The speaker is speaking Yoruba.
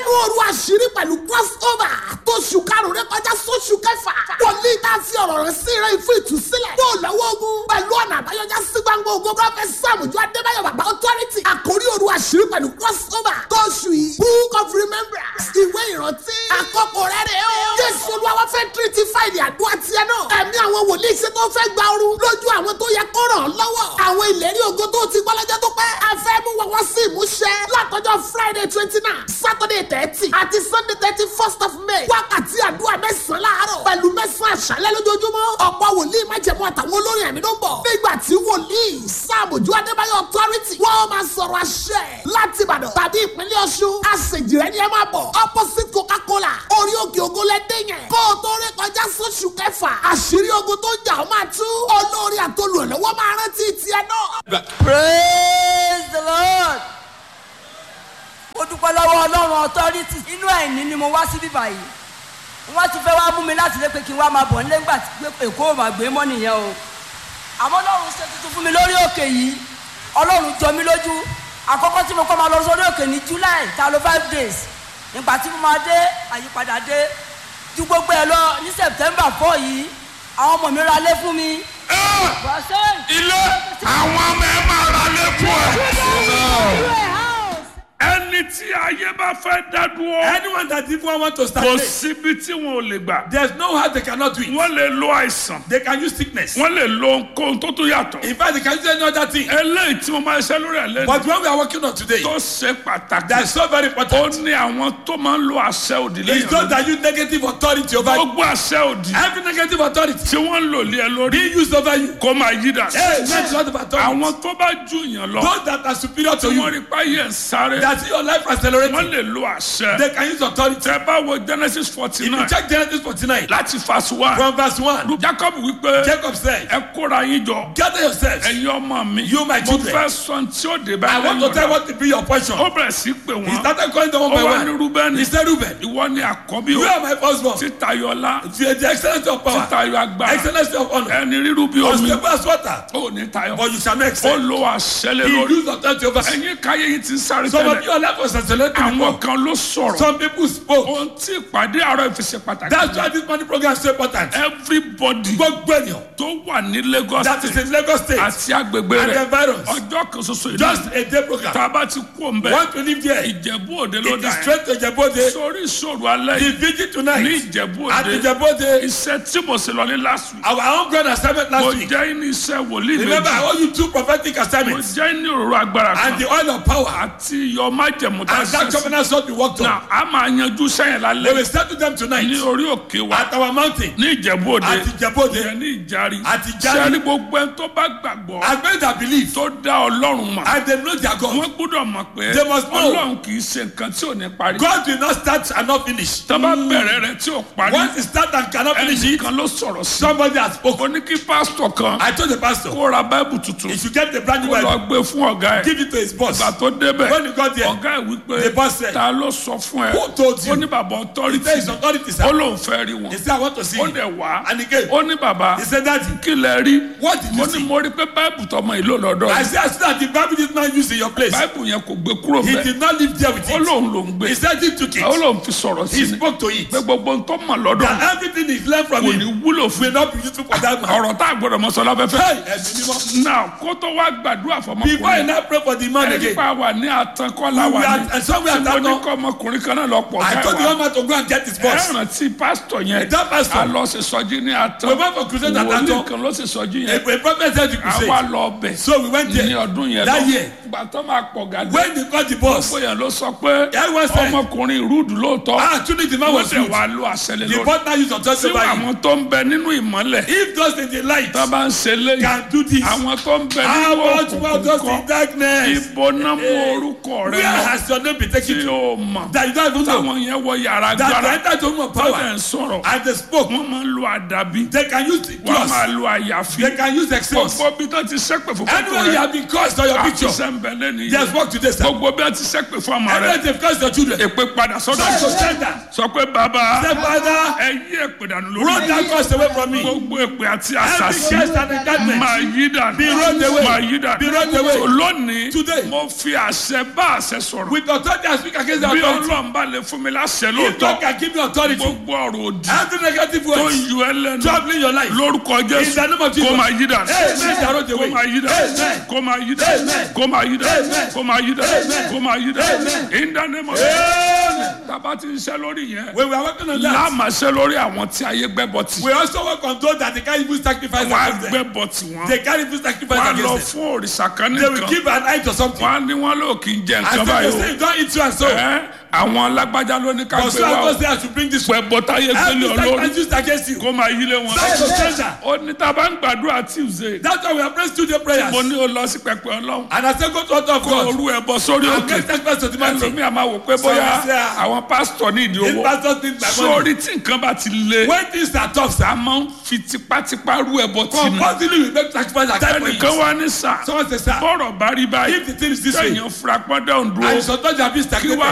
nínú òru àṣírí pẹ̀lú crossover tó ṣù karùn-ún rẹ kọjá sóṣù kẹfà wòlíì tá a fi ọ̀rọ̀ rẹ̀ sí rẹ̀ fún ìtúsílẹ̀ yóò lọ́wọ́ ogun pẹ̀lú ọ̀nà àbáyọjá sí gbangba ogun prọfẹ̀t sàmùjọ adébáyọ̀ bàbá authority àkórí òru àṣírí pẹ̀lú crossover tó ṣù yìí book of remembrance ìwé ìrántí àkókò rẹ̀ rẹ̀ o jésù olúwa fẹ́ tírítì fáìlì àdúrà tiẹ̀ náà ẹ̀mí àwọn wòlíì ṣe tó fẹ́ gba ooru lójú àwọn tó yẹ kó ràn án lọ́wọ́ àwọn ìlérí ògo tó ti gbọ́ lọ́jọ́ tó pẹ́ a fẹ́ mú wọn wá sí ìmúṣẹ látọjọ́ friday twenty nine saturday thirty àti sunday thirty first of may wákàtí àdúrà mẹ́sàn-án láàárọ̀ pẹ̀lú mẹ́sàn-án àṣálẹ́ lójoojúmọ́ ọ̀pọ̀ wòlíì májẹ̀mú àtàwọn olórin ẹ̀mí ló ń bọ̀ nígbà tí wòlíì sàmójú adébáyọ̀ authority wọ́n máa sọ̀rọ̀ àṣẹ láti ìbàdàn tàbí ìpínlẹ̀ ọ̀ṣun àṣejìrẹ́ ni ẹ máa bọ̀ opposite coca-cola orí òkè ògo lẹ́dẹ̀ yẹn kó o tó rí kọjá sóṣù kẹfà àṣírí ogun tó jà ó máa tú olórí àtolùrànlọ́wọ́ máa rántí tiẹ̀ náà. praise the lord mo dúpẹ́ lọ́wọ́ ọlọ́run authority inú ẹ̀ní ni mo wá sí bíbá yìí wọ́n ti fẹ́ wá mú mi láti lé pé kí n wá máa bọ̀ nílé ńgbà tí pé èkó ò máa gbé mọ́ nìyẹn o àmọ́ ọlọ́run ṣe tuntun fún mi lórí òkè yìí ọlọ́run jọ mí lójú àkọ́kọ́ tí mo kọ́ máa lọ sórí òkè ní july ta ló five days nígbà tí mo máa dé àyípadà dé ju gbogbo ẹ lọ ní september four yìí àwọn ọmọ mi ra lé fún mi. ilé àwọn ọmọ ẹ máa ra lẹ́kọ̀ọ́ ẹ̀. ẹni tí ayé bá fẹ́ dá dúró. Anyone that even want to start kò late, síbi tí wọn ò lè gbà. there's no how they cannot do it. wọ́n lè lo àìsàn. They can use sickness. wọ́n lè lo nǹkan tó tún yàtọ̀. In fact, they can use any other thing. eléyìí tí mo máa ṣe lórí ẹ̀ lẹ́nu. But when we are working on today, tó ṣe pàtàkì. that's so very ó important. ní àwọn tó máa ń lo àṣẹ òdì It's lẹ́yìn not lórí. that you negative authority over you. gbogbo àṣẹ òdì Every negative authority tí wọ́n ń lò lé ẹ lórí. being used over you. kó máa yí dà. Hey, not lot of authority. àwọn tó bá ju yàn lọ. Those that are superior to tí wọ́n you, rí páyé ń sáré. that see your life wọ́n accelerating, lè lo àṣẹ. they can use authority. tẹ bá wo genesis forty If you nine check Genesis 49, láti verse one. from verse 1, jacob wípé Jacob said, ẹ kóra yín jọ. Gather yourselves. ẹ̀yin ọmọ mi. You, my mo children. fẹ́ sọ tí ó dé bá I want to tell what to be your portion. ó bẹ̀rẹ̀ sí pé He wọ́n. started calling them one ó by wá ní one. rúbẹ́nì. He said, Reuben, ìwọ ni àkọ́bí you o. are my firstborn. títayọlá. The the excellency of power, títayọ agbára. excellency of honor, ẹni rírú bí omi. unstable as water, ó ní tayọ. but you shall not ó excel. lo àṣẹ lé He lórí. used authority over you. ẹ̀yin káyé yìí ti ń sáré Some of tẹ́lẹ̀. your life was accelerating àwọn before. kan ló sọ̀rọ̀. Some people spoke. ohun tí ìpàdé àárọ̀ ìfisẹ̀ pàtàkì. That's why this money program is so important. everybody Gbogbo ènìyàn tó wà ní lagos that is state in Lagos state àti agbègbè and the rẹ̀ environs, ọjọ́ kan ṣoṣo ìlú just a day program. tá a bá ti kú òǹbẹ Want to live there? ìjẹ̀bú òde ló It dà is yẹn straight to Jebode. sórí ìṣòro alẹ́ The yìí vigil ní tonight ìjẹ̀bú at òde the Jebode. iṣẹ́ tí mo ṣe lọ ní last week Our own grand assignment mo last week. jẹ́ ní iṣẹ́ wòlíì Remember, I méjì owe you two prophetic mo assignments jẹ́ ní òróró agbára and kan the oil of power àti iyọ̀ májẹ̀mú tá a and that ṣe sí covenant sword we worked na on. a máa yanjú sẹ́yìn We lálẹ́ will settle them tonight ní orí òkè wa at our mountain ní ìjẹ̀bú òde at the Jebode. ìyẹn ní ìjárí Àti Ìjàrí. sẹ́ni gbogbo ẹni tó bá gbàgbọ́ As many that believe tó dá ọlọ́run mọ̀ and they know their God. wọ́n gbọ́dọ̀ mọ̀ pé They must know. ọlọ́run kì í ṣe nǹkan tí ò ní parí God will not start and not finish. tó bá bẹ̀rẹ̀ rẹ̀ tí ò parí Once it start and cannot finish it, ẹnìkan ló sọ̀rọ̀ sí somebody has ó spoken. ní kí pásítọ̀ kan I told the pastor, kó ra báìbù tuntun he should get the brand new kó lọ Bible, gbé fún ọ̀gá ẹ̀ give it to his boss. ìgbà tó débẹ̀ When he got there, ọ̀gá ẹ̀ wípé the boss said, ta ló sọ fún ẹ Who told you? ó ní bàbá He ọtọ́rìtì said his authority, ó sir. lóun fẹ́ rí wọn He said, I want to see ó you. dẹ̀ wá And he came. ó ní bàbá He said, Daddy, kí lẹ rí what did mo you ní see? mo rí pé báìbù tọmọ ìlú lọ́dọ̀ I yìí. said, I said that the Bible did not use in your place. báìbù yẹn kò gbé kúrò He bẹ́ẹ̀ did not live there with ó it. lóun ló ń gbé He said he took ó it. lóun fi sọ̀rọ̀ sí He ni spoke to it. pé gbogbo ń tó mọ̀ lọ́dọ̀ That everything he learned from kò ní him wúlò fún will not be useful for that man. ọ̀rọ̀ tá a gbọ́dọ̀ mọ sọ láfẹ́fẹ́. Hey, ẹ̀mí mímọ́. náà kó tó wá gbàdúrà Before I fọmọkùnrin now pray for the man ẹni again, pa wà ní àtànkọ́lá We wà are- ní and somewhere tí at mo ní Atan- kọ́ ọmọkùnrin kan náà lọ pọ̀ I told the káìwá young man to go and get his boss. ẹ̀ràn tí pásítọ̀ yẹn That pastor. a lọ sí sọjí ní We àtàn went for crusade at wòlíì Atan. kan ló sì sọjí A, yẹn a prophet said you could àwa say. lọ bẹ̀ So we went ní there. ọdún yẹn That lọ year. gbà tó máa pọ̀ gàdé When they called the boss, bóyá ló sọ pé Everyone said- ọmọkùnrin rúdù lóòótọ́ ah, truly the man wọ́n was tẹ̀ good. wá lo àṣẹlẹ̀ The lórí partner used authority tí over him. àwọn tó ń bẹ nínú ìmọ́lẹ̀ If those in the light tó bá ń ṣe léyìí can do this, àwọn tó ń bẹ how nínú much more òkùnkùn those kọ́ in darkness? ibo náà mú orúkọ rẹ Where lọ has your name been taken tí to? o mọ̀ That you don't even know. táwọn yẹn wọ yàrá That gbára they entered the room of tó dẹ̀ power ń sọ̀rọ̀ and they spoke. wọ́n máa ń lo àdàbí They can use the wọ́n máa cross. lo àyàfi They can use exhaust. gbogbo bí tó ti sẹ́pẹ̀ fún fọ́tò Anywhere you rẹ have been cursed on your picture, àfisẹ́ ń bẹ lẹ́nu just yìí walk today, sir. gbogbo bí wọ́n ti sẹ́pẹ̀ fún ọmọ rẹ Anywhere they've cursed your children, èpè padà sọ́dọ̀ just to rẹ send that. sọ pé bàbá Say, Father, ẹ yí èpè dànù roll lórí that curse away from me. gbogbo èpè àti Every àṣàṣì curse and enchantment. máa yí dànù Be rolled away. máa yí dànù Be rolled away. So lónìí Today. mo fi àṣẹ bá àṣẹ sọ̀rọ̀ With authority I speak against the bí authority. ọlọ́run bá lè fún mi láṣẹ If God lóòótọ́ can give me authority, gbogbo ọ̀rọ̀ òdì every negative tó ń word yọ ẹ lẹ́nu troubling your life. lórúkọ In jésù the name of Jesus. kó máa yí dà Amen. Jaro the kó way. máa yí dà Amen. kó máa yí dà Amen. kó máa yí dà Amen. kó máa yí dà Amen. kó máa yí dà Amen. in the name of Amen. tàbá ti ń ṣe lórí yẹn When we are working on that, láàmà ṣe lórí àwọn tí ayé gbẹ́bọ̀ tì we also work on those that they can't even sacrifice wọ́n á against them. gbẹ́bọ̀ tì wọ́n They can't even sacrifice wọ́n á lọ against them. fún òrìṣà kan They will nìkan give an eye to something. wọ́n á ní wọ́n lò kí n jẹ And nǹkan so they báyìí say, don't eat so and so. o ẹ́ àwọn alágbájá ló ní ká But gbé so wá and o so say I should bring this pẹ̀ bọ́ táyé gbélé Every ọ lórí sacrifice used against you. kó máa yílé wọn That's a stranger. ó ní tá a bá ń gbàdúrà tuesday That's why we are praying studio prayers. mo ní o lọ sí pẹpẹ ọlọ́run And I say, go to altar of kó God. orú ẹ bọ sórí And òkè make sacrifice to the mountain. ẹlòmíì àmà wò pé bóyá Some say, ah, àwọn pásítọ̀ ní ìdí If owó pastors think by money. sórí tí nǹkan bá ti le When things are tough, sir, a máa ń fi tipátipá rú ẹbọ tì ní compulsively we make sacrifice and time for ẹnìkan it. wá ní sà Someone say, sir, bọ́rọ̀ bá rí báyìí if the thing is this way, kẹ́yìn fúrapọ́dọ̀ ń and dúró sometimes you have been kí wá